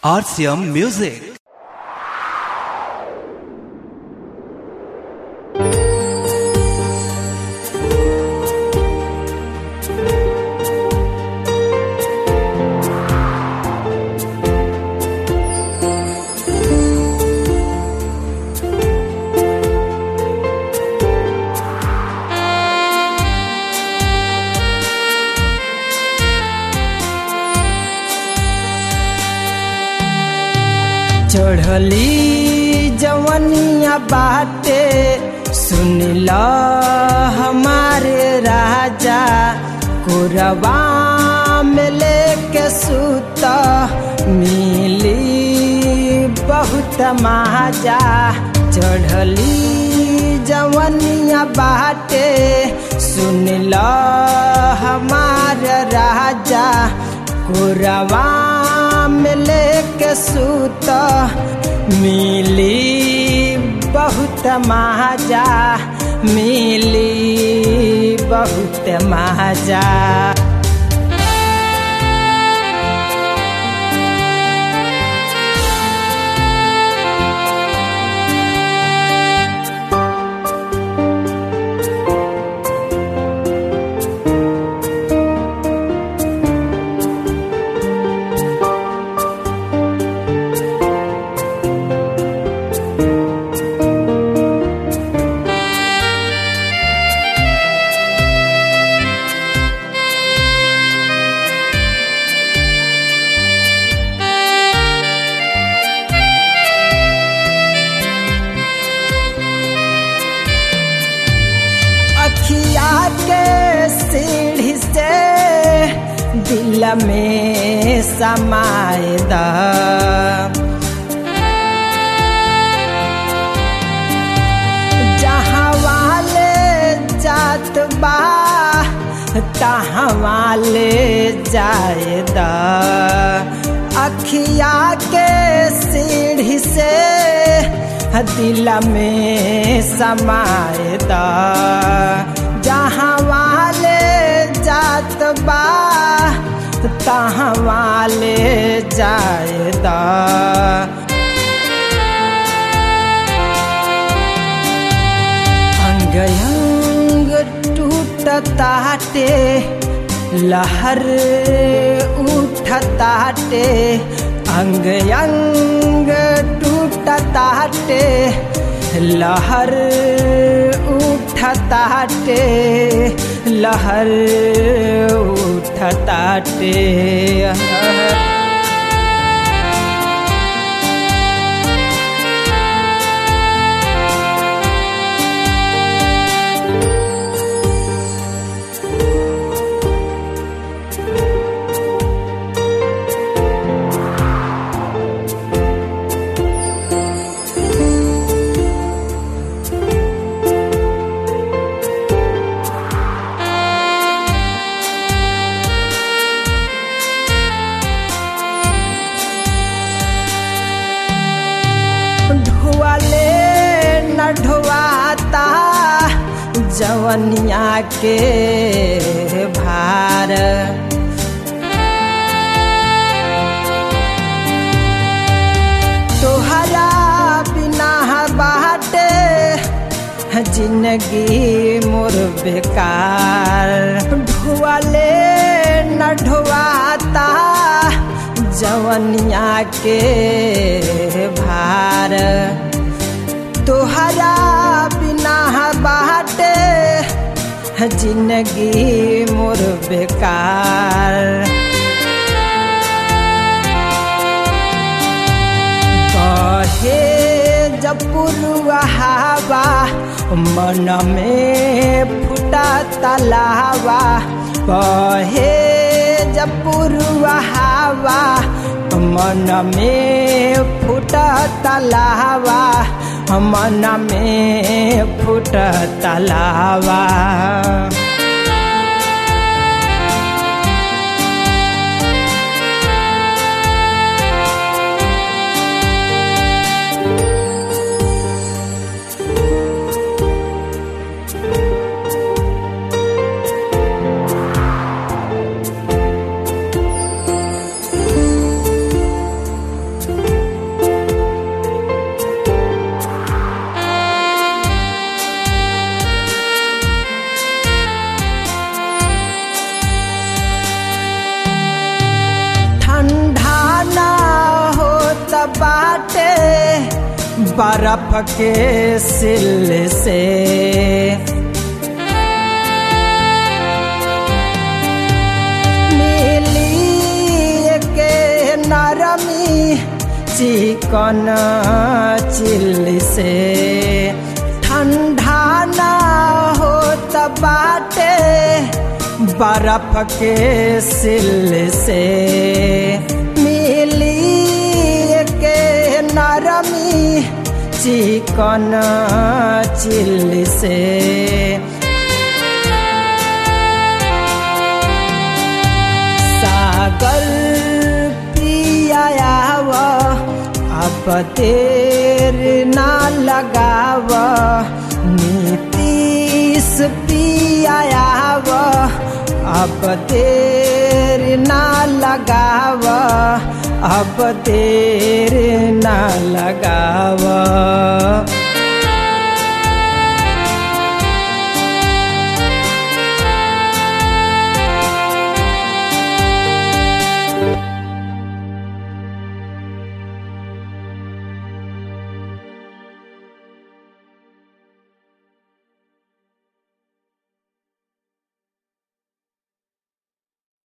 RCM Music. चढ़ली जवनिया बाटे सुन ल हमारे राजा कुरबा में लेके सुत मिली बहुत महाजा चढ़ली जवनिया बाटे सुन ल हमारे राजा कुरबा में लेके सुत मिली बहुत महाजा मिली बहुत महाजा अखिया के सीढ़ी से दिल में समाए द जहाँ वाले जात बा तहाँ वाले जाए द अखिया के सीढ़ी से दिल में समाए द जहाँ वाले जात बा तहाँ वाले जाए द अंग अंग टूटताटे लहर उठताटे अंग अंग टूटताटे लहर उठताटे लहर उठताटे ढुआले न ढुआता जवनिया के भार तोहरा बिना बाटे जिंदगी मोर बेकार ढुआले न ढुआता जवनिया के भार तोहरा बिना बाटे जिंदगी मोर बेकार कहे जब हवा मन में फुटा तलावा कहे जब हवा मन में फुटा तलावा मन में फुट तलावा बर्फ के सिल से मिली के नरमी चिकन चिल से ठंडा ना हो बाटे बर्फ के सिल से मिली के नरमी चिकन चिल से सागर पियाव अब तेर ना लगाव नीतीश पियाव अब तेर ना लगाव अब तेर ना लगाव